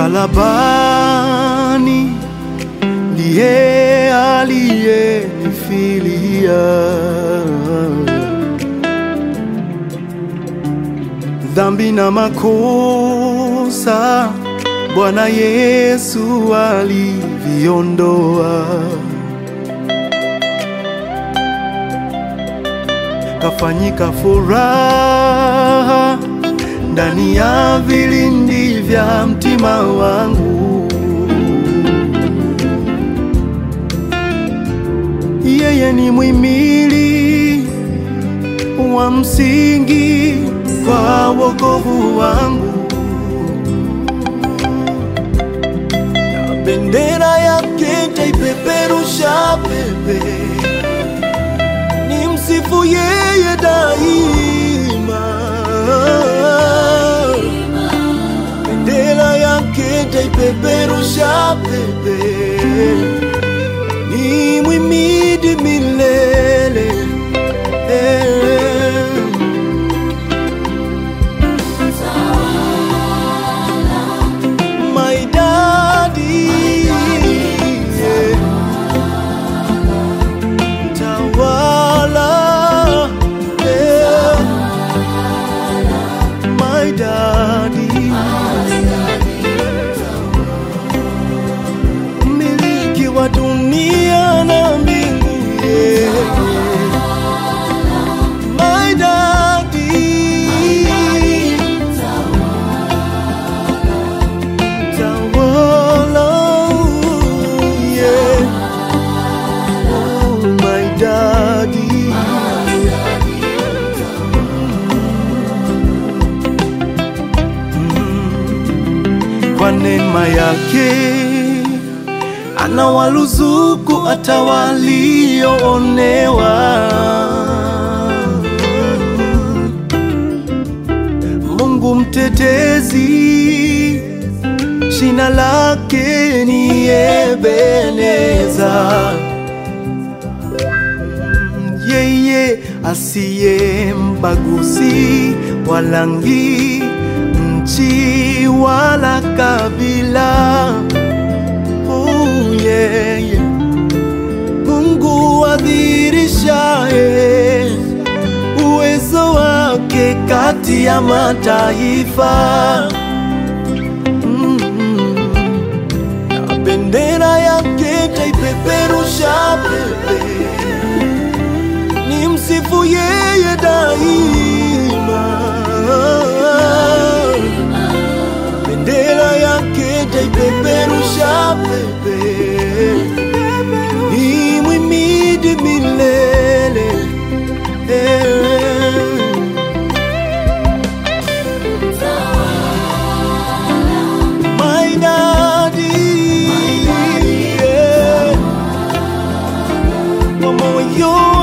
msalabani ndiye aliyenifilia dhambi na makosa Bwana Yesu aliviondoa, kafanyika furaha ndani ya vilindi vya mtima wangu. Yeye ni mwimili wa msingi kwa wokovu wangu, na bendera yake taipeperusha pepe, ni msifu yeye daima. Bendera yake taipeperusha pepe, ni mwimidi milele eh. my daddy, yeah. Tawala, yeah. my daddy, miliki wa dunia na mbingu, yeah. my daddy. Tawala, yeah. Oh, my daddy. Mm. Kwa neema yake anawaruzuku hata walioonewa. Mungu mtetezi Jina lake ni Ebeneza, yeye asiye mbaguzi wa rangi, nchi wala kabila. Oh, yeah, yeah. Mungu adhirishaye uwezo wake kati ya mataifa. na bendera yake taipeperusha pepe, ni msifu yeye daima. Bendera yake taipeperusha pepe, ni mwimidi milele eh. My daddy, yeah. Kwa moyo